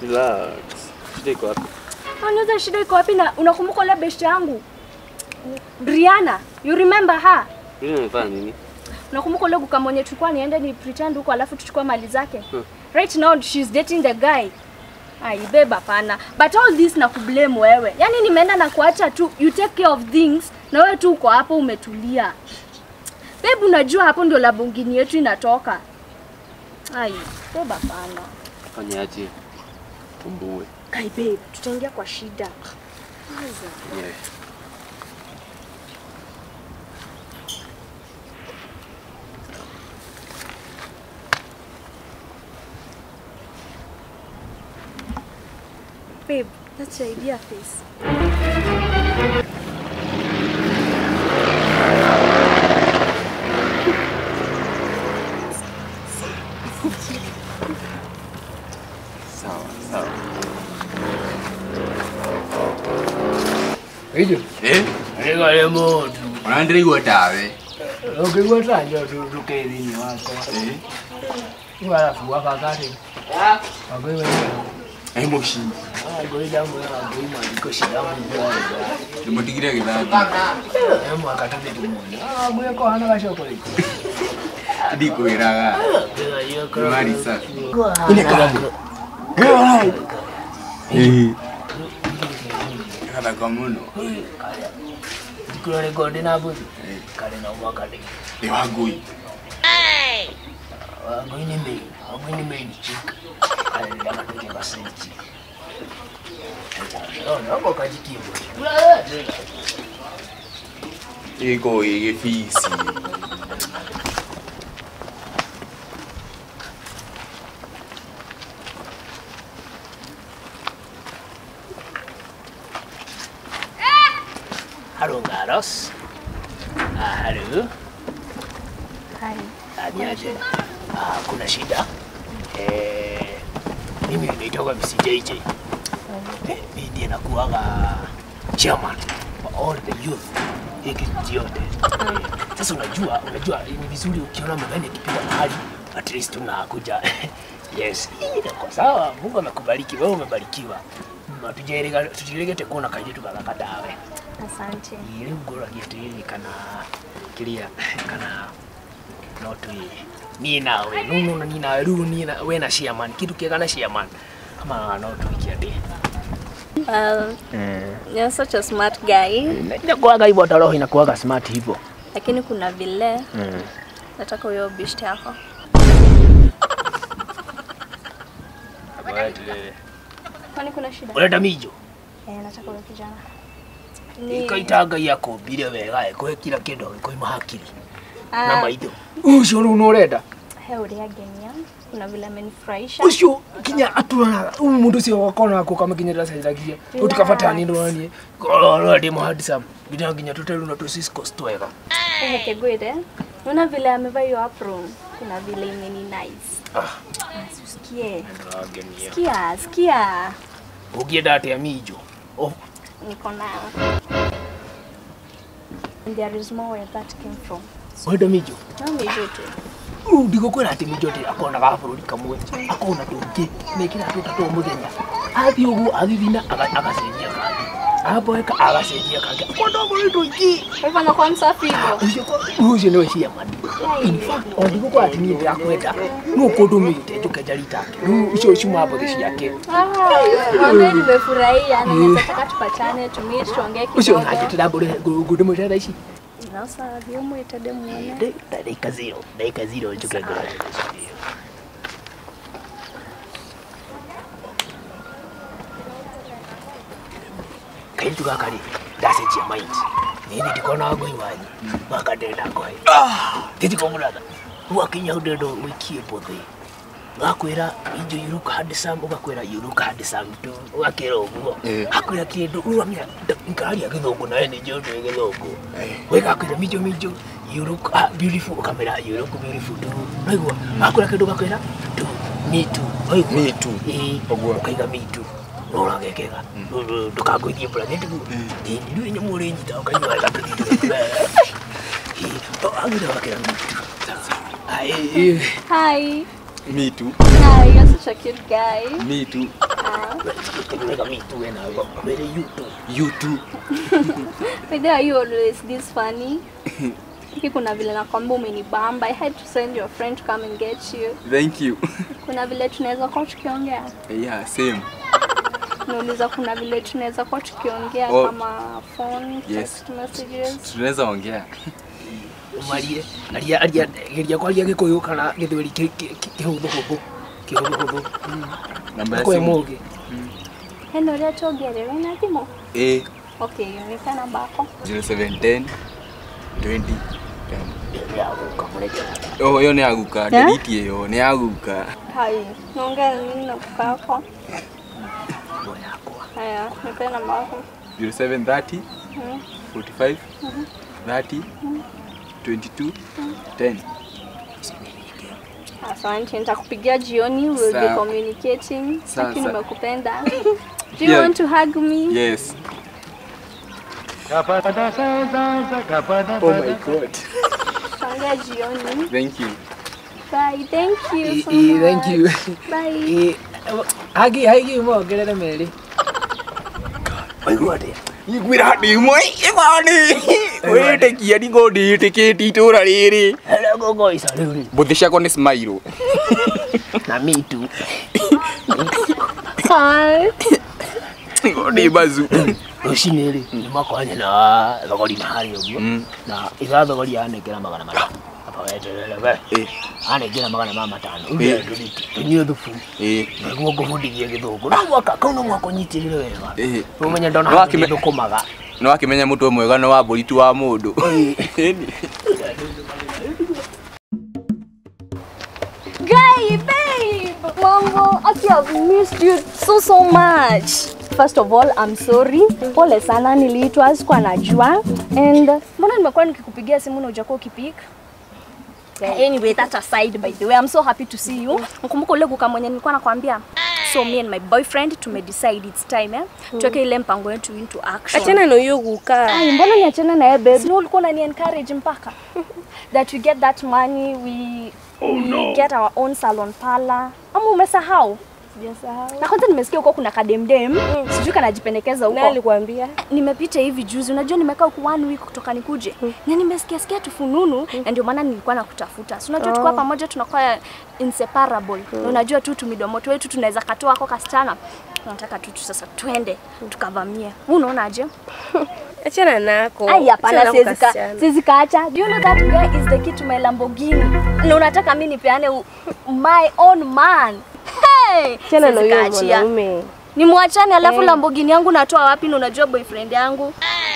Relax. Shida iko wapi? Unaweza shida iko wapi na unakumbuka ile best yangu? Brianna, you remember her? Yule amefanya nini? Unakumbuka ile guka mwenye tulikuwa niende ni pretend huko alafu tuchukue mali zake? Right now she's dating the guy. Ai beba hapana. But all this na kublame wewe. Yaani nimeenda na kuacha tu you take care of things na wewe tu uko hapo umetulia. Babe unajua hapo ndio labungini yetu inatoka. Ai, beba hapana. Fanyaje? Tumbue. Kai babe, tutaingia kwa shida. Yeah. Babe, that's your idea face. Sawa, sawa. Ijo, Eh? aligale mundu. Unaendelea tawe. Ukigwa tanjo tutuke thini wako. Eh? Walafu wakakati. Wagoi wenyewe. Eh, moshi. Wagoi damu ya wagoi mwandiko shida mungu. Tumutigire githati. Emu akatabe tumuni. Ah, mwe ko hana gashoko liko. Ndiko iraga. Kila yoko. Mari safi. Ile kanga. Eh. Kada kwa muno. Dikula rekodi na buzi. Kale na mwaka de. Ni wagui. Wagoi ni mbili. Wagoi ni mbili chika. Kale ndio katoke basini chika. Oh, nako kajikimbo. Kula tena. Iko igifisi. Halo Garos. Ah, halo. Hai. Aniaje? Ah, kuna shida? Eh, mimi naitoka BCJJ. Eh, mimi ndiye nakuwaga chairman for all the youth hiki kijiji yote. Eh, Sasa unajua, unajua ni vizuri ukiona mgeni akipiga mahali at least unakuja. yes, kwa sawa. Mungu amekubariki, wewe umebarikiwa. Mm, Tujerega tujiregete kuona kajitu kaka dawe. Asante. Ile ngoro gitiri kana kiria kana no twi ni nawe nuno na ni nawe ru ni na we na chairman kitu kiega na chairman ama no twikia ndi Well, you're such a smart guy. inakuwaga hivyo hata roho inakuwaga smart hivyo Lakini kuna vile nataka huyo bishti yako. Kwani kuna shida? uleta mijo Eh, nataka huyo kijana. Ni ikaitaga yako bire wega ikuhe kila kindu ikoima hakiri na Ah, maitho ucio riu nurenda he uria genia. Kuna vile amenifurahisha. ucio kinya aturana u mundu ucio wakona ko kamakinyira cairagia utikabatani ndoranie kororo ndi muhandisa nginya nginya tuteru na tusisco twega Eh, Kegwire. Unaona vile amevaa hiyo apron. Kuna vile imeni nice. ah Ah, Sikia. ndagenia Sikia, sikia. ugienda atia mijo oh Niko nayo. And there is more where that came from. wenda mijo No mijo tu. rĩu ndigũkwĩra atĩ minjote akonaga bũrũri kamwe akona tũngĩ mekĩra tũtatũ mũthenya athiĩ ũguo athithina aga- agacenjia kangĩ aboeka agacenjia kangĩ akona bũrũri tũingĩ Kwa hivyo anakuwa msafi hivyo. Ũcio ko- rĩu ũcio nĩwe ciamani o ndigũkorwo atĩ niĩ ndĩrakwenda no kũndũmĩte njũke njaritake rĩu icio ciuma mbũthĩ ciake Mwambie nimefurahia na nataka tupatane tumie tuongee ũcio kidogo. nanjĩtĩra ngũndĩmwĩte thaa ici Na sasa ndio mwite muone. Ndĩ- ndagĩka zero ndagĩka zero njũke ngore kairitu gaka rĩ ndacenjia mind nini ndikona ngoi wanyu gaka ndenda ngoe gĩtiko mũratha gwakinya hau ndenda wĩkie mbũthĩ gakwĩra injo you look handsome ũgakwĩra you look handsome tu ũgakĩra ũguo Eh. akwĩra kĩndũ ũramenya nkararia gĩthũngũ nawe nĩ njũĩ ndũĩ gĩthũngũ we gakwĩra minjo minjo you look ah, beautiful ũkamĩra you look beautiful tu waigua akwĩra kĩndũ gakwĩra tu me too waigua Me too. ĩĩ Ũguo. ũkaiga me too no ũragekega ndũkangũithie bracket rĩu nyamũ ũrĩ nyita ũkaigua wega tũthiĩ agĩra gakĩra me too Ai, Hi. Me too. Hi, you're such a cute guy. Me too. Uh, Tengeneza mimi tu wewe na wewe. Wewe you tu. You too. Why are you always this funny? Hiki kuna vile nakwambia umenibamba. I had to send your friend to come and get you. Thank you. Kuna vile tunaweza kuwa tukiongea. Yeah, same. Nauliza kuna vile tunaweza kuwa tukiongea Oh. kama phone, Yes. text messages. Tunaweza ongea. Umarie. Aria aria geria kwaria gikuyu kana githweri kihuthu huthu. Kihuthu huthu. Namba ya Kwa simu. moge. Heno ria tuongerewe na thimo. A Okay, nika namba yako. 0710 20 Ya ukamuleta. 10. Oh, hiyo ni aguka. Delete hiyo, ni aguka. Hai, naongea nini na kuka yako? Bwana yako. Haya, nipe namba yako. 0730 Mm. 45 30 22 10. Asante, nitakupigia jioni, we'll be Sawa. communicating. Sawa, Lakini sawa. nimekupenda. Do you Yeah. want to hug me? Yes. Oh my god. Tutaongea jioni. Thank you. Bye. Thank you so Eh, thank you. much. Bye. Eh, hagi hagi mongerere meri. Waigua atia? Igwira ndimwe ibani. Wĩtĩkia ndingo ndĩtĩkĩti itũra rĩrĩ. Hello gogo isa riu ri. Mbũthĩ ciakwa nĩ smile. Na me too. Hi. Ngo ndĩ bazu. Rũcinĩ rĩ nĩ makoranye na thogori na harĩa ũguo Mm. na itha thogori anengera magana matano aba weterere we Eh, anengera magana ma matano Eh. uge tũnyue thubu eh, nĩguo ngũbundithie gĩthũngũ no mwaka kau no mwaka ũnyitĩrĩre wega eh. ũmenye ndona Nĩ handũ wakĩme- gĩthũkũmaga Nĩ wakĩmenya mũtwe mwega nĩ wa mbũri tu wa mũndũ. Ĩni. Guy, babe. Mambo, aki I've missed you so so much. First of all, I'm sorry. Pole sana niliitwa sikuwa najua. And mbona nimekuwa nikikupigia simu na hujakuwa ukipik? Anyway, that aside by the way, I'm so happy to see you. Mkumbuka ule kuka mwenye nilikuwa nakwambia? So me and my boyfriend tumedecide it's time eh? Tuweke ile mpango yetu into action. Achana na hiyo kukaa. Ai, mbona niachane na yeye babe? Sio ulikuwa unani encourage mpaka that we get that money we we get our own salon parlor. Ama umesahau? Sijasahau. Na kwanza nimesikia huko kuna kademdem, sijui kanajipendekeza Nani huko. alikwambia? Nimepita hivi juzi, unajua nimekaa huku one week kutoka nikuje na nimesikia sikia tufununu na ndio maana nilikuwa nakutafuta. Si unajua tukiwa pamoja tunakuwa inseparable. Na unajua tu tumidomo wetu tunaweza katoa kwa kasichana. Nataka tu tu sasa twende tukavamie. Wewe unaonaje? Achana nako. Ai, hapana, Achana na siwezi ka- kasichana. siwezi kaacha. Do you know that guy is the key to my Lamborghini? Na unataka mimi nipeane u- my own man. Hey! Achana na Siwezi huyo kaachia. mwanaume. Nimwachane alafu Lamborghini yangu natoa wapi na unajua boyfriend yangu?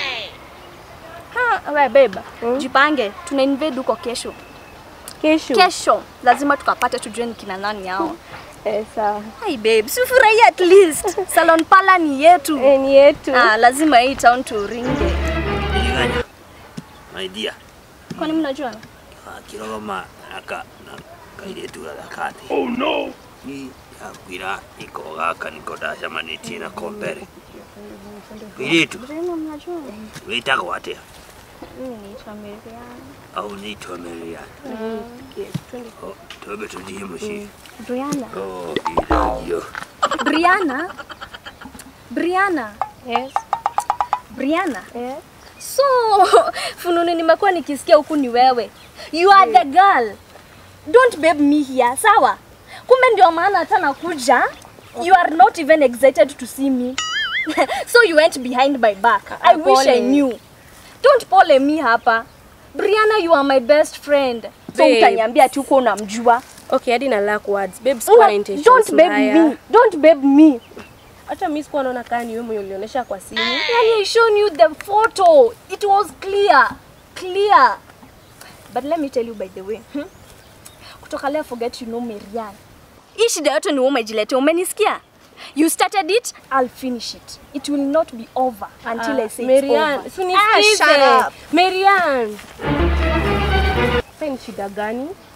Ha, we beba. Jipange, tuna invade huko kesho. Kesho. Kesho lazima tukapate tujue ni kina nani hao. Eh, sawa. Hai babe, si ufurahie at least. Salon Pala ni yetu. Eh, ni yetu. Ah, lazima hii town turinge. Nilinganya. My dear. Kwani mnajua? Kirogoma aka na kairĩtu gathakate. Oh no. Ni akwira iko gaka niko ndacemanĩtie nako mbere. Kairĩtu Mbona mnajua? wĩtagwo atĩa? Mimi naitwa Miriam. au nĩitwa Miriam? Oh, Twambe tũthiĩ mũciĩ. Brianna. Oh, iragio. Brianna. Brianna. Yes. Brianna. Eh. So, fununu nimekuwa nikisikia huku ni wewe. You are the girl. Don't babe me here, sawa? Kumbe ndio maana hata nakuja. You are not even excited to see me. so you went behind my back. I wish I Pole. knew. Don't pole me hapa. Brianna, you are my best friend. So Babe. utaniambia ati uko unamjua. Okay, hadi na lack words. Babe, sikuwa na Una, intentions don't babe mbaya. me. Don't babe me. Hata mimi sikuwa naona kama ni wewe mwenye ulionyesha kwa simu. Yani I shown you the photo. It was clear. Clear. But let me tell you by the way. Hmm? Kutoka leo forget you know Marian. Hii shida yote ni wewe umejiletea, umenisikia? You started it, I'll finish it. It will not be over until I say it's Marian, over. si Ah, shut unisikize. up. Marian. Sasa ni shida gani?